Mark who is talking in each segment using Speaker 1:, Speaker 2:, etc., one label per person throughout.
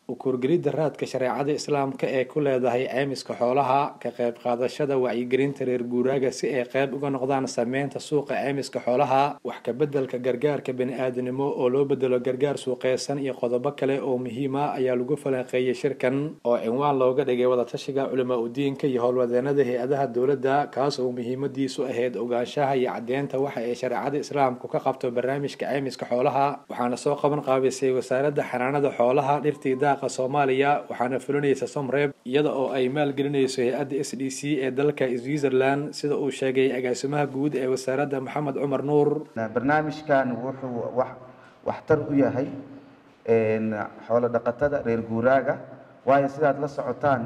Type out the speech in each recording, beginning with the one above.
Speaker 1: ukurgelidda raadka shareecada islaamka ee ku leedahay ceymiska xoolaha ka qayb qaadashada wacyigelinta reer guuraaga si ay qayb uga noqdaan sameynta suuqa ceymiska xoolaha wax kabeddelka gargaarka bani-aadanimo oo loo bedelo gargaar suuqeysan iyo qodobo kale oo muhiima ayaa lagu falanqeeyey shirkan oo cinwaan looga dhigay wadatashiga culimaa udiinka iyo howlwadeenada hay-adaha dowladda kaas oo muhiimadiisu ahayd ogaanshaha iyo caddeynta waxa ay shareecada islaamku ka qabto barnaamijka ceymiska xoolaha waxaana soo qaban qaabisay wasaaradda xanaanada xoolaha dhirtii daaqa soomaaliya waxaana fulinaysa somreeb iyada oo ay maalgelinayso hay-adda s d c ee dalka switzerland sida uu sheegay agaasimaha guud ee wasaaradda maxamed cumar nuur
Speaker 2: barnaamijkan wuxuu wax waxtar u yahay xoolo dhaqatada reer guuraaga waayo sidaad la socotaan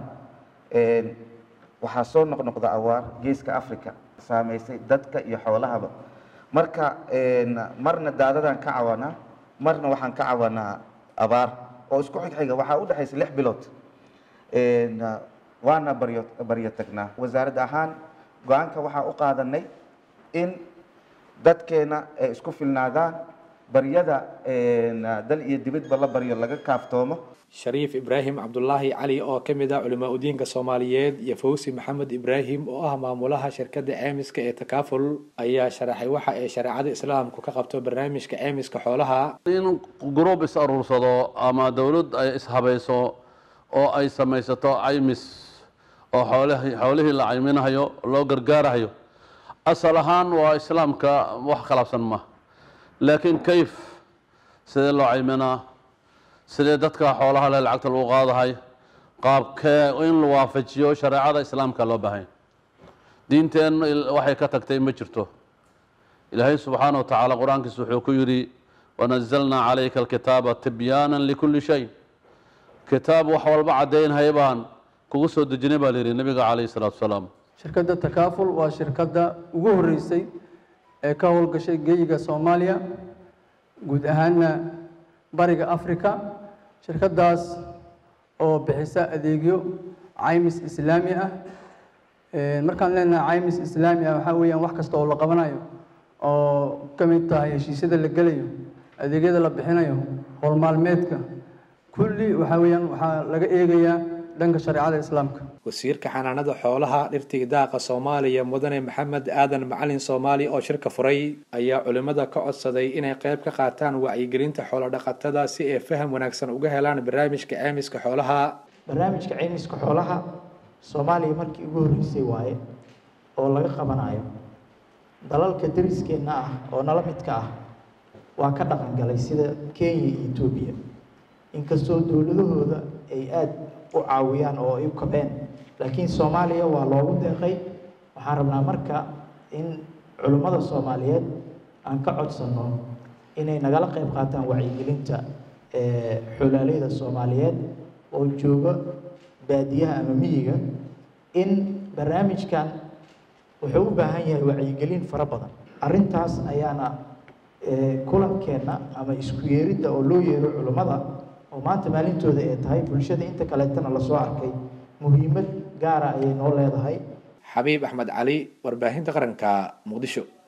Speaker 2: waxaa soo noqnoqda awaar geeska africa saameysay dadka iyo xoolahaba marka marna daadadaan ka cawanaa marna waxaan ka cawanaa abaar oo isku xigxiga waxaa u dhexaysa lix bilood waana baryo baryo tagnaa wasaarad ahaan go-aanka waxaa u qaadanay in dadkeena ay isku filnaadaan baryada dal iyo dibadba la baryo laga kaaftoomo
Speaker 1: shariif ibraahim cabdulaahi cali oo ka mid ah culimaa udiinka soomaaliyeed iyo fawsi maxamed ibraahim oo ah maamulaha shirkadda ceymiska ee takaaful ayaa sharaxay waxa ay shareecada islaamku ka qabto barnaamijka ceymiska xoolaha
Speaker 3: in gruub is aruursado ama dowlad ay ishabayso oo ay samaysato caymis oo xoolihii xoolihii la cayminahayo loo gargaarahayo asal ahaan waa islaamka wax khilaafsan ma laakiin kayf sidee loo cayminaa sidee dadka xoolaha le lacagta lagu qaadahay qaabkee in la waafajiyo shareecada islaamka loo baahanya diinteen waxay ka tagtay ma jirto ilaahay subxaana wa tacaala qur-aankiisa wuxuu ku yidhi wanazalnaa calayka alkitaaba tibyaana likulli shay kitaab wax walba caddaynhay baan kugu soo dejinay baa layidhi nabiga calayhi salaatu wasalaam
Speaker 4: shirkadda takaaful waa shirkadda ugu horreysay ee ka howlgashay geyiga soomaaliya guud ahaanna bariga africa shirkaddaas oo bixisa adeegyo caymis islaami ah markaan leenahay caymis islaami ah waxaa weeyaan wax kasta oo la qabanayo oo ka mid tahay heshiisyada la gelayo adeegyada la bixinayo howlmaalmeedka kulli waxaa weeyaan waxaa laga eegayaa dhanka shareecada islaamka
Speaker 1: wasiirka xanaanada xoolaha dhirtii daaqa soomaaliya mudane maxamed aadan macalin soomaali oo shirka furay ayaa culimmada ka codsaday inay qayb ka qaataan wacyigelinta xoolodhaqatada si ay faham wanaagsan uga helaan barnaamijka ceymiska xoolaha
Speaker 5: barnaamijka ceymiska xoolaha soomaaliya markii ugu horreysay waaye oo laga qabanayo dalalka dariskeenna ah oo nala midka ah waa ka dhaqan galay sida kenya iyo etoobiya inkastoo dowladahooda ay aada u caawiyaan oo ay u kabeen laakiin soomaaliya waa loogu deeqay waxaan rabnaa marka in culimmada soomaaliyeed aan ka codsanno inay nagala qayb qaataan wacyigelinta xoolaaleyda soomaaliyeed oo jooga baadiyaha ama miyiga in barnaamijkan wuxuu u baahan yahay wacyigelin fara badan arrintaas ayaana kulankeenna ama isku yeeridda oo loo yeero culimmada oo maanta maalintooda ay tahay bulshada inta kaleetana lasoo arkay muhiimad gaara ayay noo leedahay
Speaker 1: xabiib axmed cali warbaahinta qaranka muqdisho